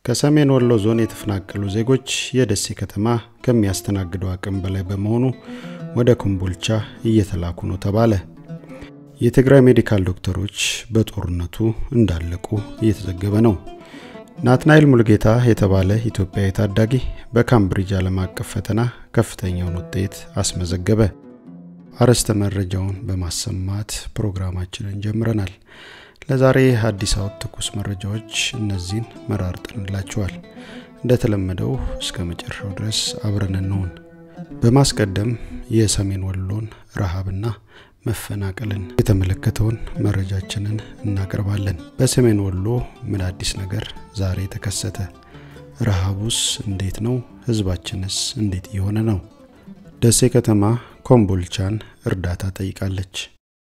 ከሰሜን ወሎ ዞን የተፈናቀሉ ዜጎች የደሴ ከተማ ከሚያስተናግደው አቅም በላይ በመሆኑ ወደ ኮምቦልቻ እየተላኩ ነው ተባለ። የትግራይ ሜዲካል ዶክተሮች በጦርነቱ እንዳለቁ እየተዘገበ ነው። ናትናኤል ሙልጌታ የተባለ ኢትዮጵያዊ ታዳጊ በካምብሪጅ ዓለም አቀፍ ፈተና ከፍተኛውን ውጤት አስመዘገበ። አርዕስተ መረጃውን በማሰማት ፕሮግራማችንን ጀምረናል። ለዛሬ አዲስ አበባ ትኩስ መረጃዎች እነዚህን መራርጠንላችኋል። እንደተለመደው እስከ መጨረሻው ድረስ አብረን እንሆን። በማስቀደም የሰሜን ወሎን ረሃብና መፈናቀልን የተመለከተውን መረጃችንን እናቀርባለን። በሰሜን ወሎ ምን አዲስ ነገር ዛሬ ተከሰተ? ረሃቡስ እንዴት ነው? ህዝባችንስ እንዴት እየሆነ ነው? ደሴ ከተማ ኮምቦልቻን እርዳታ ጠይቃለች።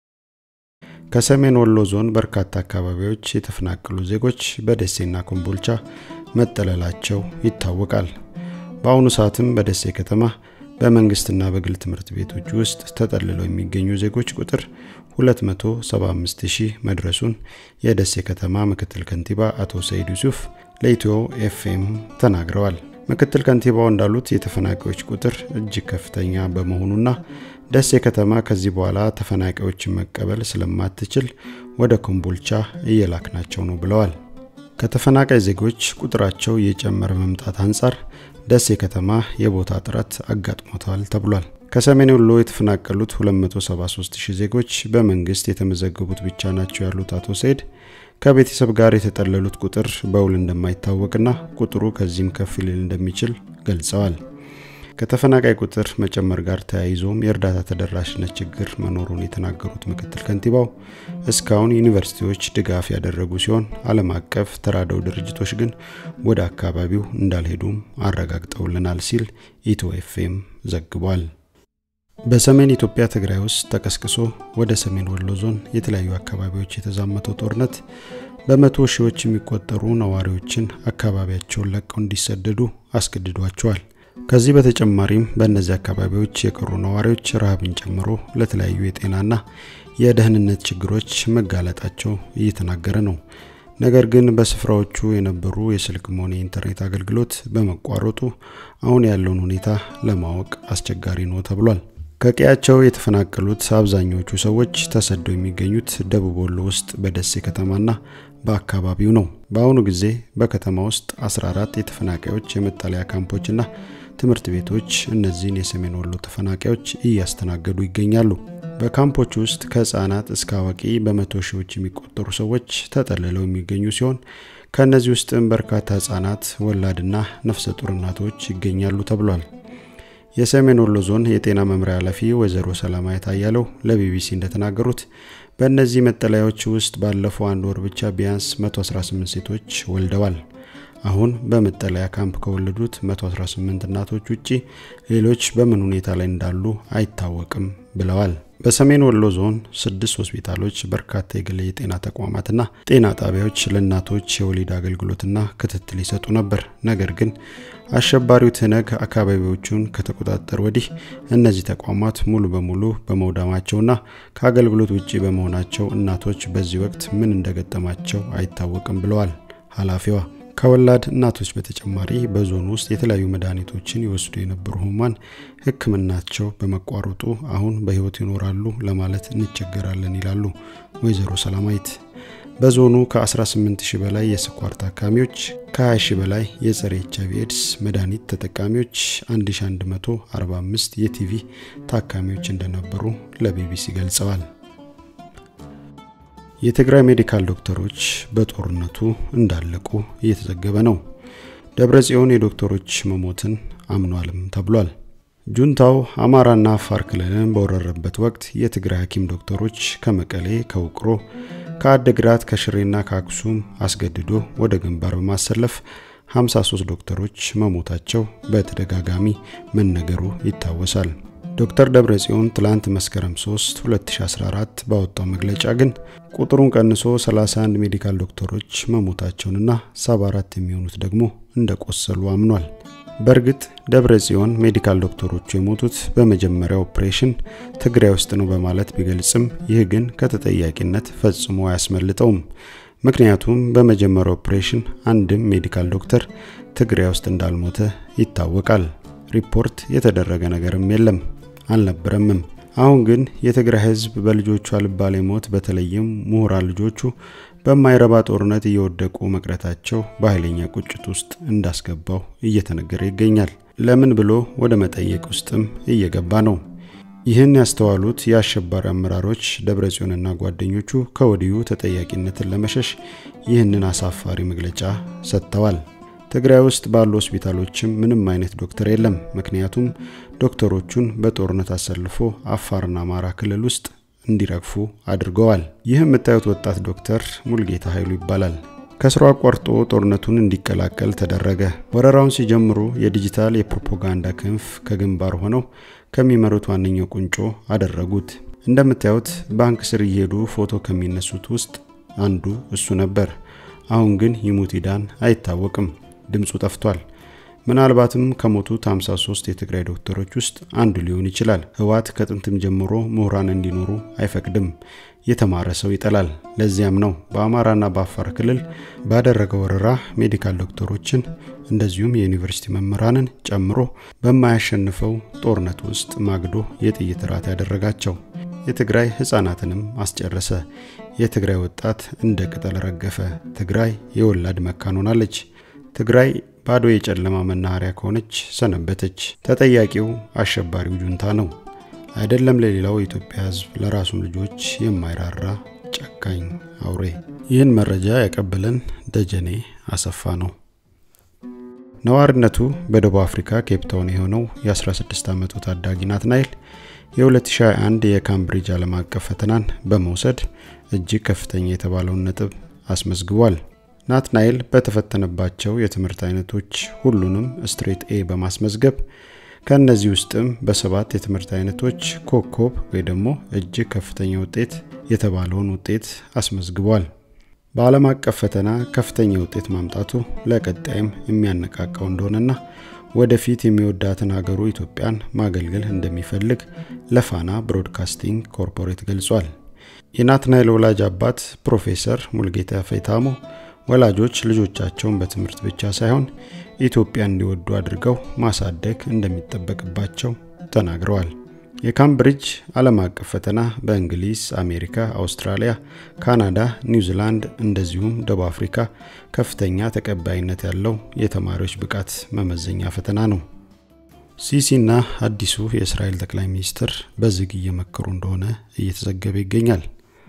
ከሰሜን ወሎ ዞን በርካታ አካባቢዎች የተፈናቀሉ ዜጎች በደሴና ኮምቦልቻ መጠለላቸው ይታወቃል። በአሁኑ ሰዓትም በደሴ ከተማ በመንግስትና በግል ትምህርት ቤቶች ውስጥ ተጠልለው የሚገኙ ዜጎች ቁጥር 275 ሺህ መድረሱን የደሴ ከተማ ምክትል ከንቲባ አቶ ሰይድ ዩሱፍ ለኢትዮ ኤፍኤም ተናግረዋል። ምክትል ከንቲባው እንዳሉት የተፈናቃዮች ቁጥር እጅግ ከፍተኛ በመሆኑና ደሴ ከተማ ከዚህ በኋላ ተፈናቃዮችን መቀበል ስለማትችል ወደ ኮምቦልቻ እየላክናቸው ነው ብለዋል። ከተፈናቃይ ዜጎች ቁጥራቸው እየጨመረ መምጣት አንጻር ደሴ ከተማ የቦታ እጥረት አጋጥሞታል ተብሏል። ከሰሜን ወሎ የተፈናቀሉት 273 ሺህ ዜጎች በመንግስት የተመዘገቡት ብቻ ናቸው ያሉት አቶ ሰይድ ከቤተሰብ ጋር የተጠለሉት ቁጥር በውል እንደማይታወቅና ቁጥሩ ከዚህም ከፍ ሊል እንደሚችል ገልጸዋል። ከተፈናቃይ ቁጥር መጨመር ጋር ተያይዞም የእርዳታ ተደራሽነት ችግር መኖሩን የተናገሩት ምክትል ከንቲባው እስካሁን ዩኒቨርሲቲዎች ድጋፍ ያደረጉ ሲሆን ዓለም አቀፍ ተራድኦ ድርጅቶች ግን ወደ አካባቢው እንዳልሄዱም አረጋግጠውልናል ሲል ኢትዮ ኤፍኤም ዘግቧል። በሰሜን ኢትዮጵያ ትግራይ ውስጥ ተቀስቅሶ ወደ ሰሜን ወሎ ዞን የተለያዩ አካባቢዎች የተዛመተው ጦርነት በመቶ ሺዎች የሚቆጠሩ ነዋሪዎችን አካባቢያቸውን ለቀው እንዲሰደዱ አስገድዷቸዋል። ከዚህ በተጨማሪም በእነዚህ አካባቢዎች የቀሩ ነዋሪዎች ረሃብን ጨምሮ ለተለያዩ የጤናና የደህንነት ችግሮች መጋለጣቸው እየተናገረ ነው። ነገር ግን በስፍራዎቹ የነበሩ የስልክም ሆነ የኢንተርኔት አገልግሎት በመቋረጡ አሁን ያለውን ሁኔታ ለማወቅ አስቸጋሪ ነው ተብሏል። ከቀያቸው የተፈናቀሉት አብዛኞቹ ሰዎች ተሰደው የሚገኙት ደቡብ ወሎ ውስጥ በደሴ ከተማና በአካባቢው ነው። በአሁኑ ጊዜ በከተማ ውስጥ 14 የተፈናቃዮች የመጠለያ ካምፖችና ትምህርት ቤቶች እነዚህን የሰሜን ወሎ ተፈናቃዮች እያስተናገዱ ይገኛሉ። በካምፖች ውስጥ ከህፃናት እስከ አዋቂ በመቶ ሺዎች የሚቆጠሩ ሰዎች ተጠልለው የሚገኙ ሲሆን ከእነዚህ ውስጥም በርካታ ህጻናት፣ ወላድና ነፍሰ ጡር እናቶች ይገኛሉ ተብሏል። የሰሜን ወሎ ዞን የጤና መምሪያ ኃላፊ ወይዘሮ ሰላማዊት አያለው ለቢቢሲ እንደተናገሩት በእነዚህ መጠለያዎች ውስጥ ባለፈው አንድ ወር ብቻ ቢያንስ 118 ሴቶች ወልደዋል። አሁን በመጠለያ ካምፕ ከወለዱት 118 እናቶች ውጪ ሌሎች በምን ሁኔታ ላይ እንዳሉ አይታወቅም ብለዋል። በሰሜን ወሎ ዞን ስድስት ሆስፒታሎች፣ በርካታ የግል የጤና ተቋማትና ጤና ጣቢያዎች ለእናቶች የወሊድ አገልግሎትና ክትትል ይሰጡ ነበር። ነገር ግን አሸባሪው ትነግ አካባቢዎቹን ከተቆጣጠር ወዲህ እነዚህ ተቋማት ሙሉ በሙሉ በመውደማቸውና ከአገልግሎት ውጪ በመሆናቸው እናቶች በዚህ ወቅት ምን እንደገጠማቸው አይታወቅም ብለዋል ኃላፊዋ። ከወላድ እናቶች በተጨማሪ በዞኑ ውስጥ የተለያዩ መድኃኒቶችን ይወስዱ የነበሩ ህሙማን ሕክምናቸው በመቋረጡ አሁን በህይወት ይኖራሉ ለማለት እንቸገራለን ይላሉ ወይዘሮ ሰላማዊት። በዞኑ ከ18 ሺህ በላይ የስኳር ታካሚዎች፣ ከ20 ሺህ በላይ የጸረ ኤች አይቪ ኤድስ መድኃኒት ተጠቃሚዎች፣ 1145 የቲቪ ታካሚዎች እንደነበሩ ለቢቢሲ ገልጸዋል። የትግራይ ሜዲካል ዶክተሮች በጦርነቱ እንዳለቁ እየተዘገበ ነው። ደብረ ጽዮን የዶክተሮች መሞትን አምኗልም ተብሏል። ጁንታው አማራና አፋር ክልልን በወረረበት ወቅት የትግራይ ሐኪም ዶክተሮች ከመቀሌ፣ ከውቅሮ፣ ከአድግራት፣ ከሽሬና ከአክሱም አስገድዶ ወደ ግንባር በማሰለፍ 53 ዶክተሮች መሞታቸው በተደጋጋሚ መነገሩ ይታወሳል። ዶክተር ደብረ ጽዮን ትላንት መስከረም 3 2014 ባወጣው መግለጫ ግን ቁጥሩን ቀንሶ 31 ሜዲካል ዶክተሮች መሞታቸውንና 74 የሚሆኑት ደግሞ እንደቆሰሉ አምኗል። በእርግጥ ደብረ ጽዮን ሜዲካል ዶክተሮቹ የሞቱት በመጀመሪያው ኦፕሬሽን ትግራይ ውስጥ ነው በማለት ቢገልጽም ይህ ግን ከተጠያቂነት ፈጽሞ አያስመልጠውም። ምክንያቱም በመጀመሪያው ኦፕሬሽን አንድም ሜዲካል ዶክተር ትግራይ ውስጥ እንዳልሞተ ይታወቃል። ሪፖርት የተደረገ ነገርም የለም አልነበረምም። አሁን ግን የትግራይ ህዝብ በልጆቹ አልባሌ ሞት በተለይም ምሁራን ልጆቹ በማይረባ ጦርነት እየወደቁ መቅረታቸው በኃይለኛ ቁጭት ውስጥ እንዳስገባው እየተነገረ ይገኛል። ለምን ብሎ ወደ መጠየቅ ውስጥም እየገባ ነው። ይህን ያስተዋሉት የአሸባሪ አመራሮች ደብረጽዮንና ጓደኞቹ ከወዲሁ ተጠያቂነትን ለመሸሽ ይህንን አሳፋሪ መግለጫ ሰጥተዋል። ትግራይ ውስጥ ባሉ ሆስፒታሎችም ምንም አይነት ዶክተር የለም። ምክንያቱም ዶክተሮቹን በጦርነት አሰልፎ አፋርና አማራ ክልል ውስጥ እንዲረግፉ አድርገዋል። ይህ የምታዩት ወጣት ዶክተር ሙልጌታ ኃይሉ ይባላል። ከስራ አቋርጦ ጦርነቱን እንዲቀላቀል ተደረገ። ወረራውን ሲጀምሩ የዲጂታል የፕሮፓጋንዳ ክንፍ ከግንባር ሆነው ከሚመሩት ዋነኛው ቁንጮ አደረጉት። እንደምታዩት ባንክ ስር እየሄዱ ፎቶ ከሚነሱት ውስጥ አንዱ እሱ ነበር። አሁን ግን ይሙት ይዳን አይታወቅም። ድምፁ ጠፍቷል። ምናልባትም ከሞቱት 53 የትግራይ ዶክተሮች ውስጥ አንዱ ሊሆን ይችላል። ህወሓት ከጥንትም ጀምሮ ምሁራን እንዲኖሩ አይፈቅድም። የተማረ ሰው ይጠላል። ለዚያም ነው በአማራና በአፋር ክልል ባደረገው ወረራ ሜዲካል ዶክተሮችን እንደዚሁም የዩኒቨርሲቲ መምህራንን ጨምሮ በማያሸንፈው ጦርነት ውስጥ ማግዶ የጥይት ራት ያደረጋቸው። የትግራይ ህፃናትንም አስጨረሰ። የትግራይ ወጣት እንደ ቅጠል ረገፈ። ትግራይ የወላድ መካን ሆናለች። ትግራይ ባዶ የጨለማ መናኸሪያ ከሆነች ሰነበተች። ተጠያቂው አሸባሪው ጁንታ ነው። አይደለም ለሌላው የኢትዮጵያ ህዝብ ለራሱም ልጆች የማይራራ ጨካኝ አውሬ። ይህን መረጃ ያቀበለን ደጀኔ አሰፋ ነው። ነዋሪነቱ በደቡብ አፍሪካ ኬፕታውን የሆነው የ16 ዓመቱ ታዳጊ ናትናኤል የ2021 የካምብሪጅ ዓለም አቀፍ ፈተናን በመውሰድ እጅግ ከፍተኛ የተባለውን ነጥብ አስመዝግቧል። ናትናኤል በተፈተነባቸው የትምህርት አይነቶች ሁሉንም ስትሬት ኤ በማስመዝገብ ከእነዚህ ውስጥም በሰባት የትምህርት አይነቶች ኮከብ ወይ ደግሞ እጅግ ከፍተኛ ውጤት የተባለውን ውጤት አስመዝግቧል። በዓለም አቀፍ ፈተና ከፍተኛ ውጤት ማምጣቱ ለቀጣይም የሚያነቃቃው እንደሆነና ወደፊት የሚወዳትን ሀገሩ ኢትዮጵያን ማገልገል እንደሚፈልግ ለፋና ብሮድካስቲንግ ኮርፖሬት ገልጿል። የናትናኤል ወላጅ አባት ፕሮፌሰር ሙልጌታ ፌታሞ ወላጆች ልጆቻቸውን በትምህርት ብቻ ሳይሆን ኢትዮጵያ እንዲወዱ አድርገው ማሳደግ እንደሚጠበቅባቸው ተናግረዋል። የካምብሪጅ ዓለም አቀፍ ፈተና በእንግሊዝ፣ አሜሪካ፣ አውስትራሊያ፣ ካናዳ፣ ኒውዚላንድ እንደዚሁም ደቡብ አፍሪካ ከፍተኛ ተቀባይነት ያለው የተማሪዎች ብቃት መመዘኛ ፈተና ነው። ሲሲና አዲሱ የእስራኤል ጠቅላይ ሚኒስትር በዝግ እየመከሩ እንደሆነ እየተዘገበ ይገኛል።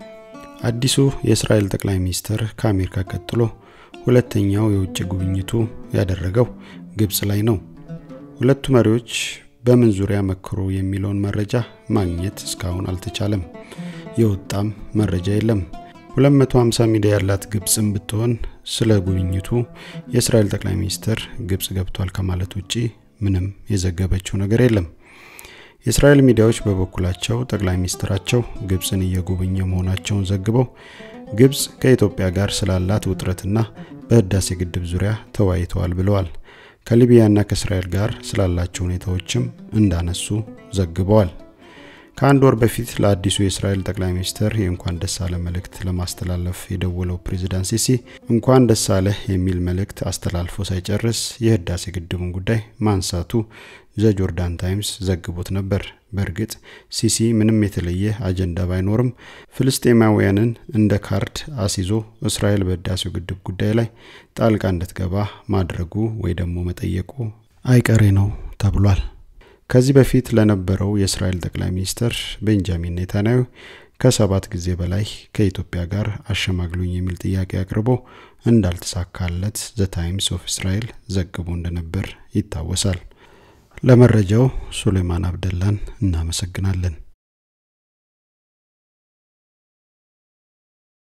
አዲሱ የእስራኤል ጠቅላይ ሚኒስትር ከአሜሪካ ቀጥሎ ሁለተኛው የውጭ ጉብኝቱ ያደረገው ግብጽ ላይ ነው። ሁለቱ መሪዎች በምን ዙሪያ መክሮ የሚለውን መረጃ ማግኘት እስካሁን አልተቻለም። የወጣም መረጃ የለም። 250 ሚዲያ ያላት ግብጽም ብትሆን ስለ ጉብኝቱ የእስራኤል ጠቅላይ ሚኒስትር ግብጽ ገብቷል ከማለት ውጪ ምንም የዘገበችው ነገር የለም። የእስራኤል ሚዲያዎች በበኩላቸው ጠቅላይ ሚኒስትራቸው ግብፅን እየጎበኘ መሆናቸውን ዘግበው ግብፅ ከኢትዮጵያ ጋር ስላላት ውጥረትና በህዳሴ ግድብ ዙሪያ ተወያይተዋል ብለዋል። ከሊቢያና ከእስራኤል ጋር ስላላቸው ሁኔታዎችም እንዳነሱ ዘግበዋል። ከአንድ ወር በፊት ለአዲሱ የእስራኤል ጠቅላይ ሚኒስትር የእንኳን ደስ አለ መልእክት ለማስተላለፍ የደወለው ፕሬዚዳንት ሲሲ እንኳን ደስ አለህ የሚል መልእክት አስተላልፎ ሳይጨርስ የህዳሴ ግድቡን ጉዳይ ማንሳቱ ዘጆርዳን ታይምስ ዘግቦት ነበር። በእርግጥ ሲሲ ምንም የተለየ አጀንዳ ባይኖርም ፍልስጤማውያንን እንደ ካርድ አስይዞ እስራኤል በህዳሴው ግድብ ጉዳይ ላይ ጣልቃ እንድትገባ ማድረጉ ወይ ደግሞ መጠየቁ አይቀሬ ነው ተብሏል። ከዚህ በፊት ለነበረው የእስራኤል ጠቅላይ ሚኒስትር ቤንጃሚን ኔታንያሁ ከሰባት ጊዜ በላይ ከኢትዮጵያ ጋር አሸማግሉኝ የሚል ጥያቄ አቅርቦ እንዳልተሳካለት ዘ ታይምስ ኦፍ እስራኤል ዘግቦ እንደነበር ይታወሳል። ለመረጃው ሱሌማን አብደላን እናመሰግናለን።